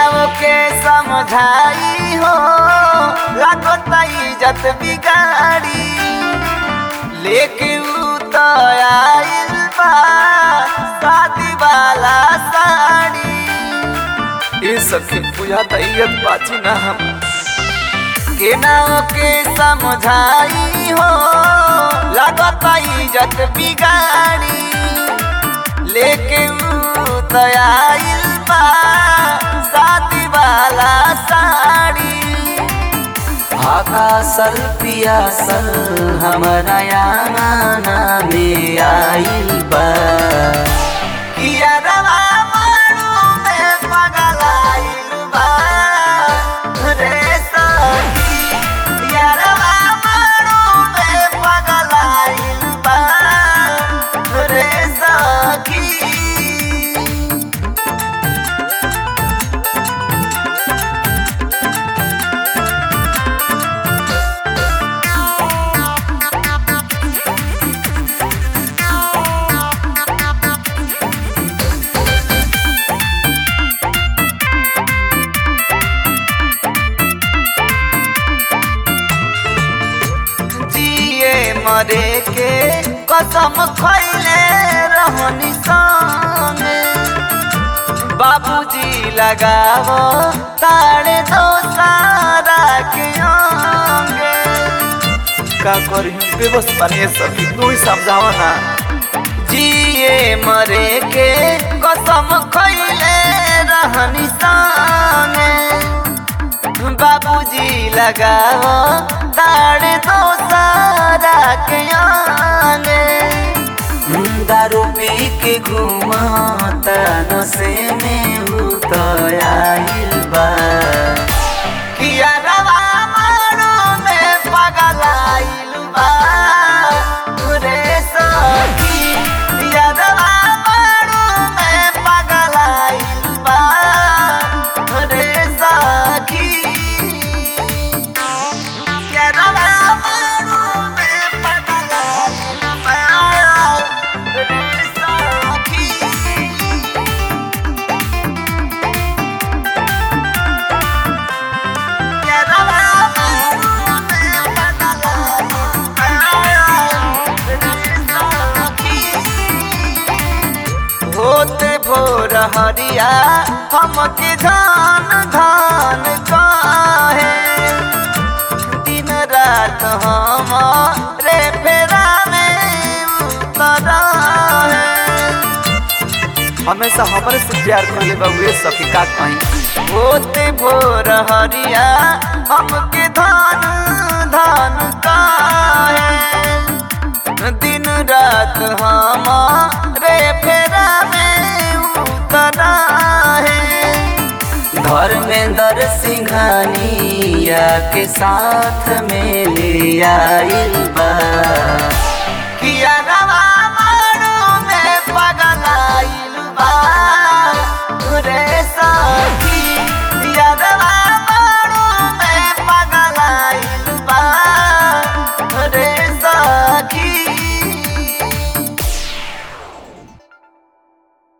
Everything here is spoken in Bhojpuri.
के समझाई हो लागत इज्जत बिगाड़ी लेके ऊ तो आइल बा शादी वाला साड़ी ये सखी पूजा त इज्जत बाची ना हम के नाव के समझाई हो लागत इज्जत बिगाड़ी लेके ऊ तो आइल बा शादी वाला साड़ी आकासल पियासल हमारा याना में आइल बा यारवा मारू में पगलाइल बा रे सखी यारवा मारू में पगलाइल बा रे सखी जिए मरे के कसम खैले रहनी संगे बाबूजी लगावो ताड़े दो सारा के अंगे का करी बेबस बने सभी तू ही समझाओ ना जिए मरे के कसम खैले रहनी संगे बाबूजी लगाओ ताड़े दो सारा के आने दारू पी के घूमता नशे में उतराइल बा किया रवा मारो में पगलाइल बा रे सखी किया रवा मारो में पगलाइल बा रे सखी किया रवा मारो में पगलाइल बा रे सखी होते भोर हरिया हमके धान धान काहे दिन रात हम रे फेरा में उतरा है हमेशा हमरे से प्यार करले बउए सखी का कहीं होते भोर हरिया हमके धान धान काहे दिन रात हम रे फेरा में उतरा है धर्मेंद्र सिंघानिया के साथ में ले आइल बा